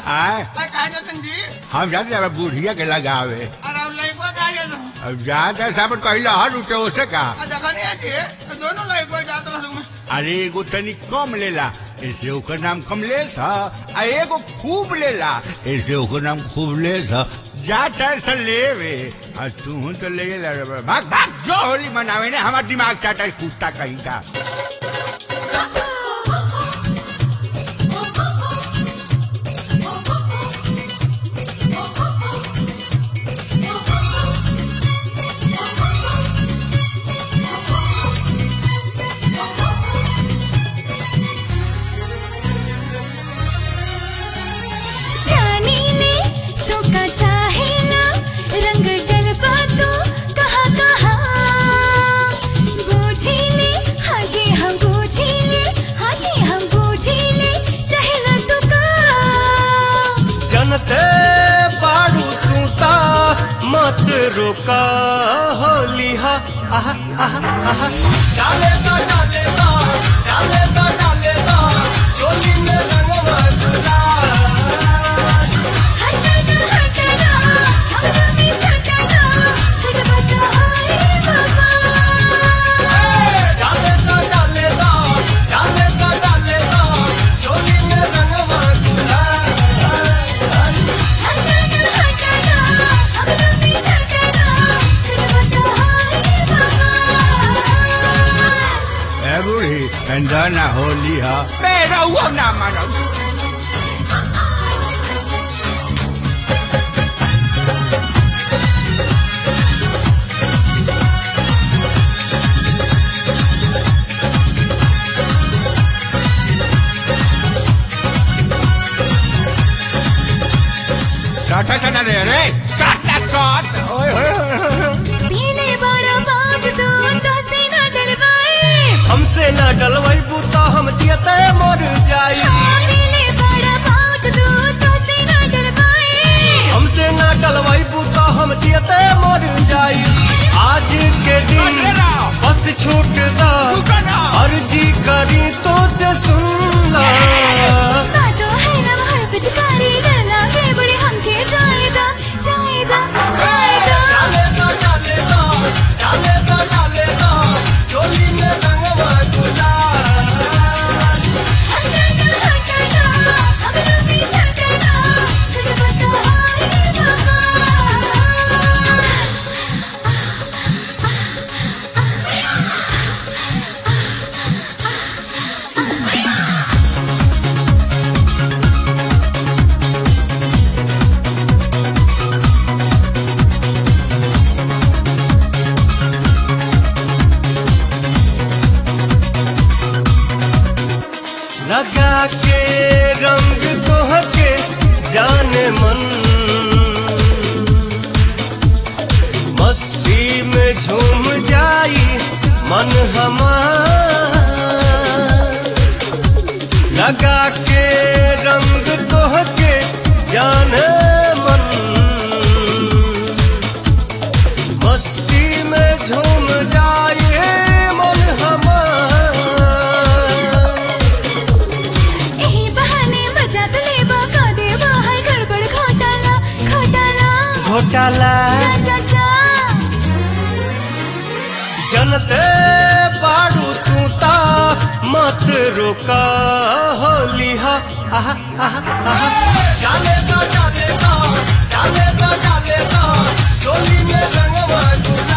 आए अरे कहा जातन जी हम जाते हैं बुढ़िया के लगावे अरे अब लड़को कहा जातन अब जाते साहब कहिला हर उठे ओसे का आ देखा नहीं है जी तो दोनों लड़को जात रह में अरे एगो तनी कम लेला ऐसे ओकर नाम कमलेश ह आ एगो खूब लेला ऐसे ओकर नाम खूबलेश ह जा टाइम से लेवे आ तू तो ले ला रे बा। भाग भाग जो होली मनावे ने हमार दिमाग चाटा है कुत्ता कहीं का जानी ले तो का चाहे ना रंग डलबा तो कहा कहा बूझी ले हाँ जी हम बूझी ले हाँ जी हम बूझी ले चाहे ना तो का जनते बारू तू ता मत रोका होली हा आहा आहा आहा डाले दा डाले दा डाले दा डाले दा चोली में रंगवा गुलाल हटना हटना हम भी सटना सिर बता हाय बाबा डाले दा डाले दा डाले दा डाले दा चोली में रंगवा गुलाल हटना हटना हम भी सटना सिर बता हाय बाबा ए बूढ़ी अंदर ना होली ह मेरा हुआ ना मानो साटा साटा रे रे साटा साट ओए होए होए, होए पीले बड़ा बाज तो तो से ना डलवाए हमसे ना डलवैबू तो हम जियते मर जाई पीले बड़ा बाज तो तो से ना डलवाए हमसे ना डलवैबू तो हम जियते मर जाई आज के दिन बस छूट दा अर्जी करी तो से सुन ला तो है ना हर पिचकारी डरना के बड़े हमके जाएदा जाएदा जाएदा डाले दा डाले दा डाले दा डाले दा चोली में रंगवा गुलाल हटना हटना हम भी सटना सिर बता हाय बाबा लगा के रंग तोहके जाने मन मस्ती में झूम जाई मन हमार लगा के रंग तोहके जाने मन मस्ती में झूम जाई मन हमार यही बहाने मजा तो लेबा का देबा है गड़बड़ घोटाला घोटाला घोटाला चा चा चा जनते बारू तू ता मत रोका होली हा आहा आहा आहा डाले दा डाले दा डाले दा डाले दा चोली में रंगवा गुलाल